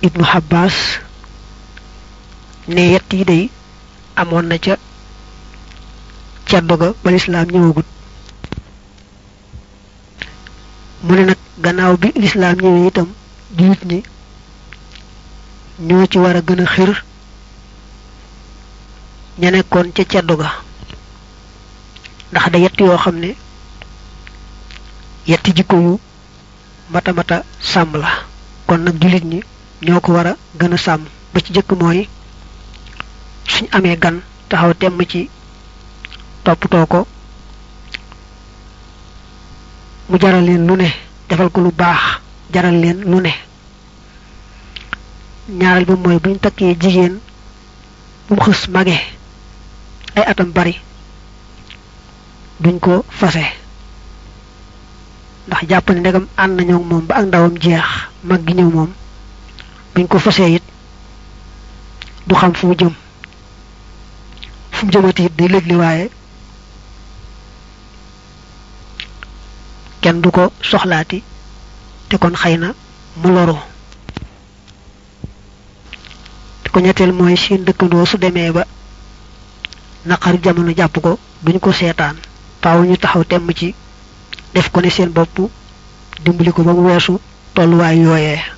ibnu Abbas ne yett yi day amoon na ca ceddo ga ba lislaam ñëwagut mu ne nag gannaaw bi lislaam ñëwee itam jullit ñi ñoo ci war a gën a xir ña nekkoon ca ceddo ga ndax da yett yoo xam ne yetti jikko yu mata mata sàmm la kon nag jullit ñi ñoo ko war a gën a sàmm ba ci jëkk mooy suñ amee gan taxaw temm ci toppatoo ko mu jaral leen lu ne defal ko lu baax jaral leen lu ne ñaareel ba mooy buñ takkee jigéen bu mu xës mage ay atam bari duñ ko fase ndax jàpp ne ndegam ànd nañoo moom ba ak ndawam jeex mag gi ñëw moom buñ ko fasee it du xam fu mu jëm fu mu jëmati it day lëgli waaye kenn du ko soxlaati te kon xëy na mu loru te ko ñetteel mooy seen dëkkandoo su demee ba naqari jamono jàpp ko duñ ko seetaan faaw ñu taxaw temm ci def ko ne seen bopp dimbali ko ba mu weesu tolluwaay yooyee